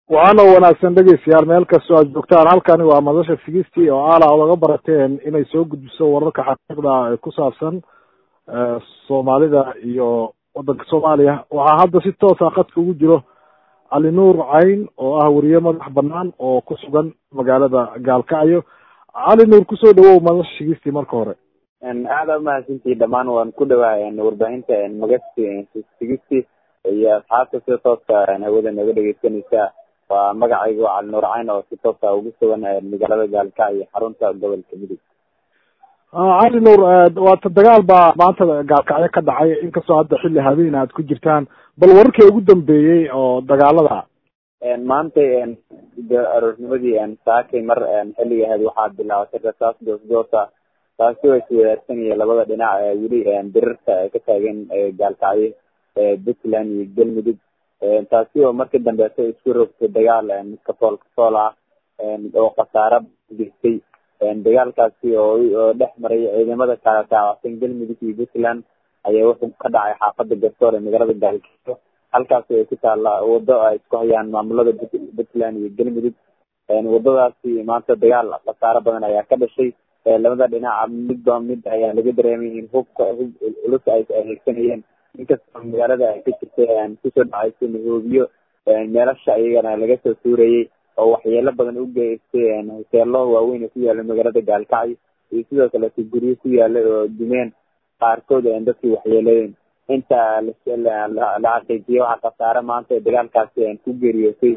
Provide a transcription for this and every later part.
waxaana wanaagsan dhegeystayaal meel kastoo aad joogtaan halkani waa madasha sigistii oo aala odaga barateen inay soo gudbiso wararka xaqiiqda ee ku saabsan soomaalida iyo waddanka soomaaliya waxaa hadda si toosa khadka ugu jiro cali nuur cayn oo ah weriye madax banaan oo ku sugan magaalada gaalkacyo cali nuur kusoo dhawow madasha sigistii marka hore aada umahadsantii dhamaan waan ku dhawaa warbaahinta magasti sigisti iyo asxaabta sida tooska hawada nooga dhegeysanaysa waa magacayga waa cali nuur cayn oo si toosa ugu sugan magaalada gaalkacyo xarunta gobolka midug cali nuur waata dagaal baa maanta gaalkacyo ka dhacay inkastoo hadda xilli habeen aad ku jirtaan bal wararkii ugu dambeeyey oo dagaalada maanta aroornimadii saakay mar xilliga ahayd waxaa bilaabatay rasaas goosgoosa taasi oo iswadaarsanaya labada dhinac weli birirta ka taagan gaalkacyo puntland iyo galmudug taasi oo markii dambeeto isku rogtay dagaal kafool kafool ah oo khasaaro geystay dagaalkaasi oo oo dhex maray ciidamada kala taabacsan galmudug iyo puntland ayaa wuxuu ka dhacay xaafada garsoor ee magaalada gaalkacyo halkaasi ay ku taalla wado ay isku hayaan maamulada puntland iyo galmudug wadadaasi maanta dagaal khasaaro badan ayaa ka dhashay labada dhinaca midba mid ayaa laga dareemay in hubka hub culus ay adeegsanayeen inkastoo magaalada ay ka jirtay kusoo dhacayso mahoobiyo meelasha iyagana laga soo tuurayay oo waxyeelo badan u geystay hoteelo waaweyn oo ku yaala magaalada gaalkacyo iyo sidoo kaleeto guryo ku yaala oo dumeen qaarkood dadkii waxyeelayeen inta la xaqiijiyo waxaa khasaare maanta dagaalkaasi ku geeriyootay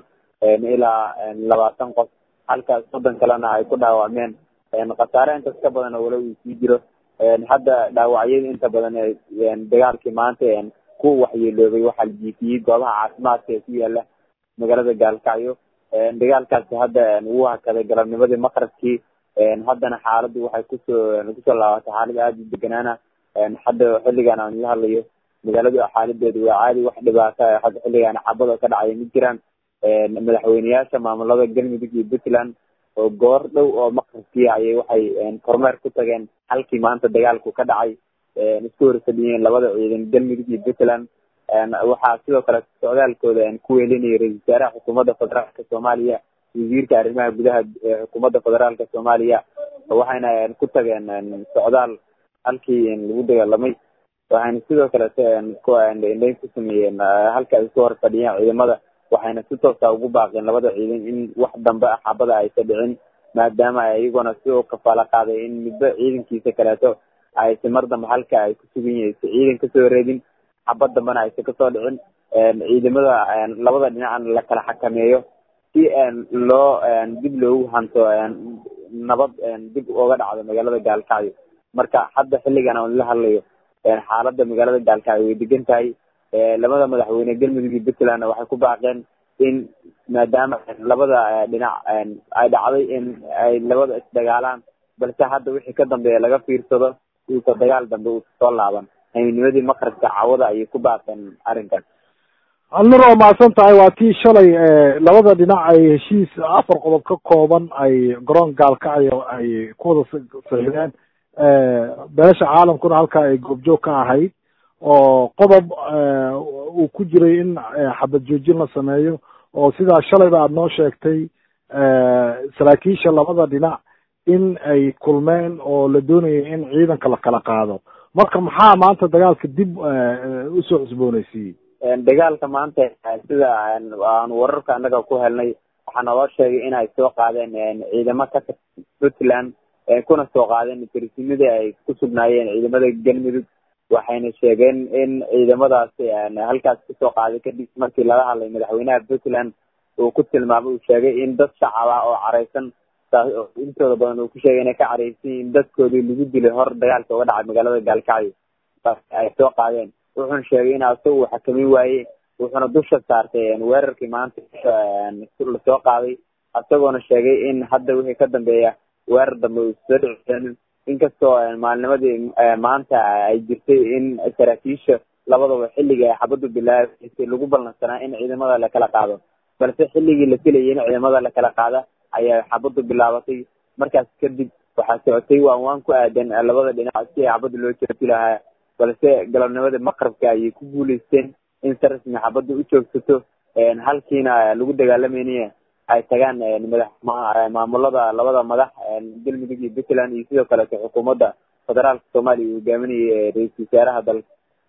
ilaa labaatan qof halkaas soddon kalena ay ku dhaawacmeen khasaare intaas ka badan oo wala uu sii jiro hadda dhaawacyada inta badan dagaalkii maanta ku waxyeeloobay waxaa la jiifiyey goobaha caafimaadka ee ku yaala magaalada gaalkacyo dagaalkaasi hadda wuu hakaday galabnimadii maqrabkii haddana xaaladdu waxay kusoo kusoo laabatay xaalad aada u deganaana hadda xilligan aan la hadlayo magaaladu xaaladeedu waa caadi wax dhibaata hadda xilligan xabada ka dhacaya ma jiraan madaxweyneyaasha maamulada galmudug iyo puntland oo goor dhow oo maqribkii ayay waxay kormeer ku tageen halkii maanta dagaalku ka dhacay isku horfadhiyeen labada ciidan galmudug iyo puntland waxaa sidoo kale socdaalkooda ku weelinayay ra-isul wasaaraha xukuumadda federaalka soomaaliya wasiirka arrimaha gudaha xukuumadda federaalka soomaaliya waxayna ku tageen socdaal halkii lagu dagaalamay waxayna sidoo kaleto indhayn ku sameeyeen halka ay isku horfadhiyeen ciidamada waxayna si toosa ugu baaqeen labada ciidan in wax dambe xabada aysa dhicin maadaama iyaguna si u kafaalo qaaday in midba ciidankiisa kaleeto aysa mar dambe halka ay ku sugan yihiin si ciidan kasoo reedin xabad dambena aysa kasoo dhicin ciidamada labada dhinacna la kala xakameeyo si loo dib loogu hanto nabad dib uga dhacdo magaalada gaalkacyo marka hadda xilligan aan la hadlayo xaalada magaalada gaalkacyo way degan tahay labada madaxweyne galmudug iyo puntlandna waxay ku baaqeen in maadaama labada dhinac ay dhacday in ay labada isdagaalaan balse hadda wixii ka dambeeya laga fiirsado uusa dagaal dambe uusa soo laaban haynimadii maqribka cawada ayay ku baaqeen arrinkaas alnur waa mahadsan tahay waa tii shalay labada dhinac ay heshiis afar qodob ka kooban ay garoon gaalkacyo ay ku wada saxiideen beesha caalamkuna halkaa ay goobjoog ka ahayd oo qodob uu ku jiray in xabad joojin la sameeyo oo sidaa shalayba aada noo sheegtay saraakiisha labada dhinac in ay kulmeen oo la doonayay in ciidanka la kala qaado marka maxaa maanta dagaalka dib usoo cusboonaysiiyey dagaalka maanta sida aan wararka annaga ku helnay waxaa naloo sheegay in ay soo qaadeen ciidamo ka tirsan puntland kuna soo qaadeen tirsimadii ay ku sugnaayeen ciidamada galmudug waxayna sheegeen in ciidamadaasi halkaas kasoo qaaday kadib markii laga hadlay madaxweynaha puntland uu ku tilmaamay uu sheegay in dad shacab ah oo careysan intooda badan uu ku sheegay inay ka careysan in dadkoodii lagu dilay hor dagaalka uga dhacay magaalada gaalkacyo ay soo qaadeen wuxuuna sheegay in asaga uu xakamin waaye wuxuuna dusha saartay weerarkii maanta lasoo qaaday isagoona sheegay in hadda wixii ka dambeeya weerar dambe uu soo dhici inkastoo maalnimadii maanta ay jirtay in saraakiisha labadaba xilliga ay xabadu bilaabaysay lagu ballansanaa in ciidamada lakala qaado balse xilligii la filayay in ciidamada lakala qaada ayaa xabadu bilaabatay markaas kadib waxaa socotay waan waan ku aadan labada dhinac si xabada loo joogti lahaa balse galabnimadii maqrabka ayay ku guuleysteen in si rasmi xabada u joogsato halkiina lagu dagaalamaynaye ay tagaan madax maamulada labada madax galmudug iyo puntland iyo sidoo kaleeto xukuumadda federaalka soomaaliya uu hogaaminayay ra-iisul wasaaraha dalka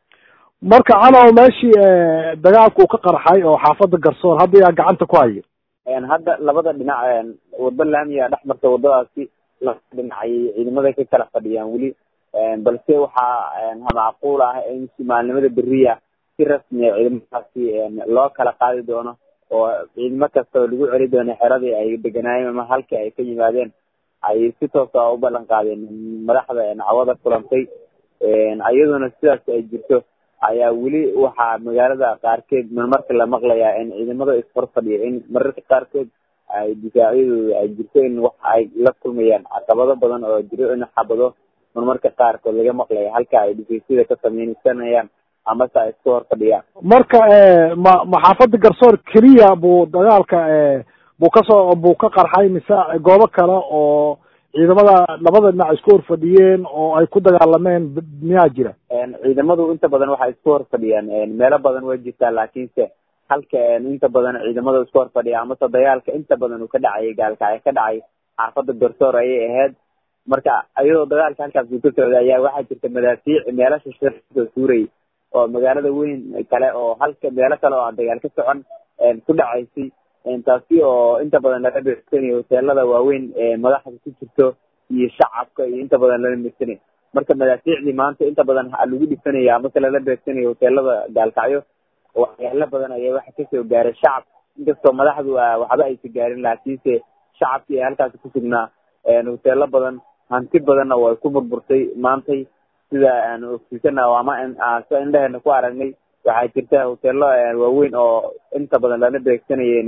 marka calow meeshii dagaalku uu ka qarxay oo xaafada garsoor hadda yaa gacanta ku haya hadda labada dhinac waddo laamiya dhex marta waddadaasi labada dhinac ayay ciidamada ka kala fadhiyaan weli balse waxaa macquul ah in maalnimada beriya si rasmiya ciidamadaasi loo kala qaadi doono oo ciidamo kasta oo lagu celi doono xeradii ay deganaayeen ama halkii ay ka yimaadeen ay si toosa u ballan qaadeen madaxda cawada kulantay iyaduna sidaas ay jirto ayaa weli waxaa magaalada qaarkeed marmarka la maqlayaa in ciidamada ishor fadhiya in mararka qaarkood ay difaacyadooda ay jirto in wax ay la kulmayaan caqabado badan oo jiro in xabado marmarka qaarkood laga maqlaya halka ay dhifaysyada ka sameynsanayaan amase ay isku hor fadhiyaan marka ma ma xaafada garsoor keliya buu dagaalka buu kasoo buu ka qarxay mise goobo kale oo ciidamada labada dhinac isku hor fadhiyeen oo ay ku dagaalameen miyaa jira ciidamadu inta badan waxay isku hor fadhiyaan meelo badan waa jirtaa laakiinse halka inta badan ciidamada isku hor fadhiya amase dagaalka inta badan uu ka dhacayay gaalkacyo ka dhacay xaafada garsoor ayay ahayd marka iyadoo dagaalka halkaas uu ka socday ayaa waxaa jirta madaafiic meelo shashir kasoo suurayay oo magaalada weyn kale oo halka meelo kale oo aan dagaal ka socon ku dhacaysay taasi oo inta badan laga beegsanayo hoteelada waaweyn ee madaxda ku jirto iyo shacabka iyo inta badan lala beegsanayo marka madaafiicdii maanta inta badan lagu dhisanaya amase lala beegsanayo hoteelada gaalkacyo waxyaalo badan ayaa waxa kasoo gaaray shacab inkastoo madaxdu waxba aysa gaarin laakiinse shacabkii ee halkaasi kusugnaa hoteelo badan hanti badanna way ku burburtay maantay sida aan ogsiisana ama sa indheheena ku aragnay waxaa jirta hoteelo waaweyn oo inta badan lala beegsanayeen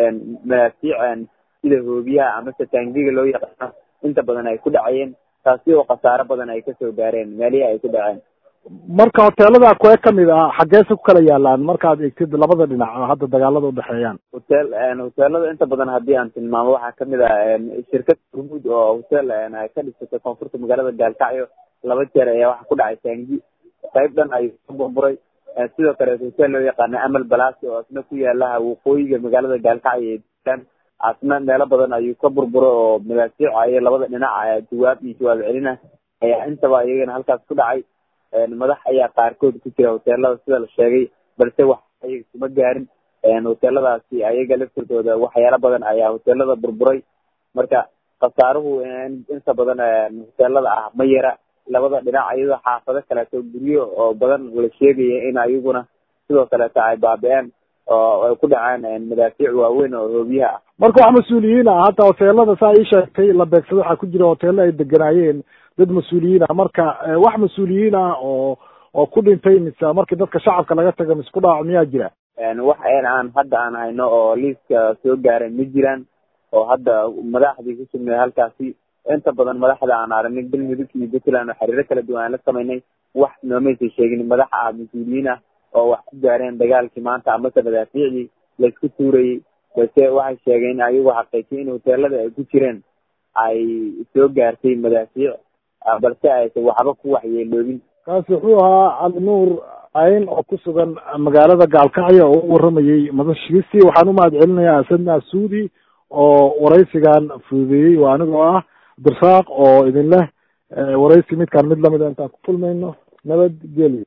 madaafiic sida hoobiyaha amase taangiga loo yaqaano inta badan ay ku dhacayeen taasi oo khasaaro badan ay kasoo gaareen meelihii ay ku dhaceen marka hoteelada kuwee kamid ah xageese ku kala yaalaan markaad egtid labada dhinac oo hadda dagaalada udhexeeyaan hotel hoteelada inta badan haddii aan tilmaamo waxaa kamid ah shirkad hormuud oo hotel ay ka dhisatay koonfurta magaalada gaalkacyo laba jeer ayaa waxa ku dhacay taangi qayb dhan ayuu ka burburay sidoo kale hotel loo yaqaana amal balasi oo asna ku yaala waqooyiga magaalada gaalkacyo ee dulan asna meelo badan ayuu ka burburay oo madaafiic ayo labada dhinac jawaab iyo jawaab celina ayaa intaba iyagana halkaas ku dhacay madax ayaa qaarkood ku jira hoteelada sida la sheegay balse wax ayaga kuma gaarin hoteeladaasi ayaga laftirkooda waxyaalo badan ayaa hoteelada burburay marka khasaaruhu inta badan hoteelada ah ma yara labada dhinac iyadoo xaafado kaleeto guryo oo badan la sheegaya in ayaguna sidoo kaleeto ay baabi-een oo ay ku dhaceen madaafiic waaweyn oo hoobiyaha ah marka wax mas-uuliyiin ah hadda hoteelada saa ii sheegtay la beegsado waxaa ku jira hoteelo ay deganaayeen dad mas-uuliyiin ah marka wax mas-uuliyiin ah oo oo ku dhintay mise markii dadka shacabka laga taga mise ku dhaawac miyaa jira wax aan hadda aan hayno oo liiska soo gaaray ma jiraan oo hadda madaxdii ku sugnay halkaasi inta badan madaxda aan aragnay galmudug iyo puntland oo xiriiro kala duwan aan la samaynay wax noomaysa sheegin madax ah mas-uuliyiin ah oo wax ku gaareen dagaalkii maanta amase madaafiicdii laysku tuurayay balse waxay sheegeen in ayagu xaqiijiyay in hoteelada ay ku jireen ay soo gaartay madaafiic balse aysan waxba ku waxyeeloobin kaasi wuxuu ahaa cali nuur ayn oo ku sugan magaalada gaalkacyo oo u waramayey madashiisi waxaan umahad celinayaa asadna suudi oo waraysigan fududeeyey waa anigoo ah abdirasaaq oo idin leh waraysi midkaan mid lamida intaan ku kulmayno nabad gelyo